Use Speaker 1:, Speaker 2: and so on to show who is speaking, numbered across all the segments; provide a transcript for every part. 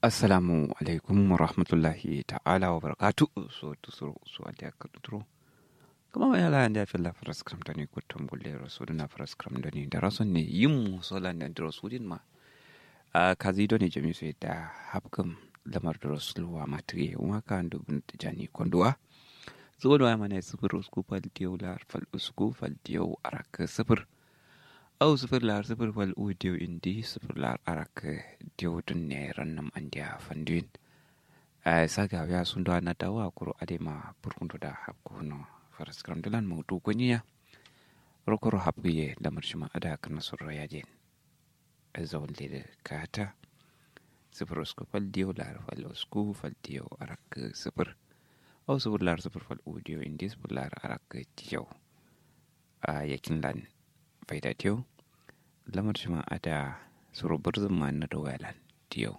Speaker 1: assalamu alaikum wa rahmatullahi ta'ala wa barakatu so tusuro so adi aka tuturo kuma mai ala da fi la faras kram da ni kutum gulle rasul na faras kram da ni da rasul ne yin mu sola da rasulin ma a kazi do ne jami sai da hapkam lamar da rasul wa matriye wa ka ndo bin tijani konduwa zuwa da mana sifir usku fal diyo la fal usku fal diyo arak sifir au sifir lar sifir fal u diyo indi sifir lar arak diyo dun ne rannam andiya fanduin a saga ya sun da na dawa kuro adema burkundu da hapkuno faras kram dalan mu du gonya rokoro hapgiye lamar shima ada kana surra yajen azawal de kata sifir usku fal diyo lar fal usku fal diyo arak sifir au sifir lar sifir fal u diyo indi sifir lar arak diyo a yakin lan faida diyo lamar shima ada suru burzun ma na dawalan diyo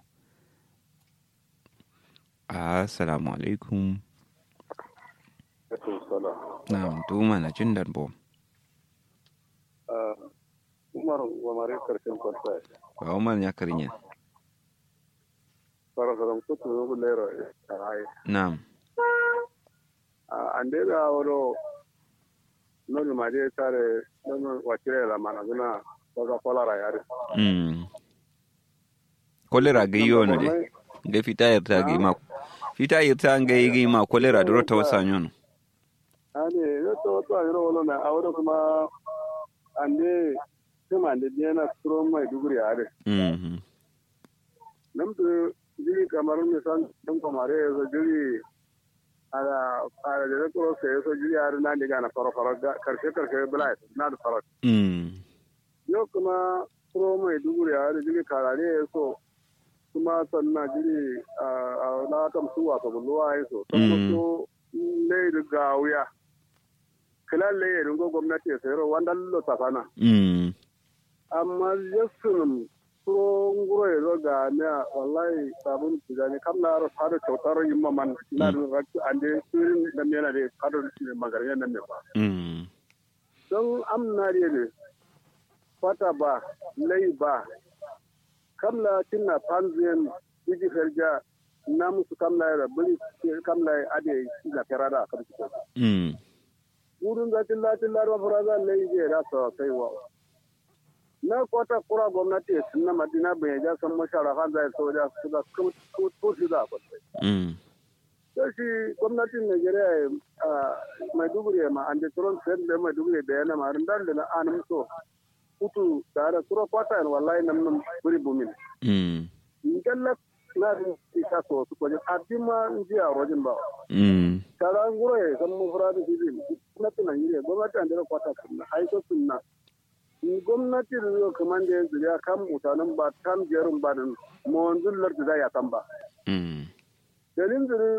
Speaker 1: assalamu alaikum na'am tuma na jin darbo
Speaker 2: umar wamare karshen kwanta
Speaker 1: ba umar ya karinya
Speaker 2: farasaram kutu nugu lero karai
Speaker 1: na'am
Speaker 2: ande da woro nonu made tare nonu wakire la mana guna daga kolara yare
Speaker 1: mm kolera ga yiwo no de ga fita yarta ga ma fita yarta ga yi ma kolera duro ta wasa nyono
Speaker 2: ane yoto to ayro wolo na awro kuma ande kuma ande diana turo mai duguri yare
Speaker 1: mhm
Speaker 2: namtu jiri kamar misan dum kamare so jiri ala ala de ko se so jiri yare na diga na faro faro karshe karshe bala na da faro
Speaker 1: mm
Speaker 2: yau kuma turo mai duguri yare jiri karare so kuma sannan jiri a na kam suwa ka bulwa ya so to ne ga wuya kila le ya ringo gwamnati ya sayar wanda lo tafana
Speaker 1: mm
Speaker 2: amma yasunum turo nguro ya zo ga ne wallahi sabun tijani kam na ro fado kyautar yin maman na da rakki ande surin da mena da fado magarin nan ne ba
Speaker 1: mm
Speaker 2: don amna ne fata ba lai ba kamla tinna panzien biji ferja na musu kamla ya bari kamla ya ade na ferada kam su
Speaker 1: mm
Speaker 2: gudun da tilla tilla ro faraza lai je da so kai wa na kota kura gwamnati sunna madina bai ja san mashara kan zai so da su da ko ko su da ko
Speaker 1: mm
Speaker 2: shi gwamnatin Najeriya a Maiduguri ma an da turon sai da Maiduguri da yana ma rindan da na an so kutu tare turo kwata wallahi nan nan buri bumin
Speaker 1: mm
Speaker 2: ngalla na rin isa so su ko abin ma ji a rojin ba
Speaker 1: mm
Speaker 2: kala nguro e san mu fara da shi na tuna yire gwamnati an da kwata sunna ai so sunna ni gwamnati da zo kaman da yanzu ya kan mutanen ba kan jerin ba da mu wanzun lardu da ya kan ba
Speaker 1: mm
Speaker 2: dalin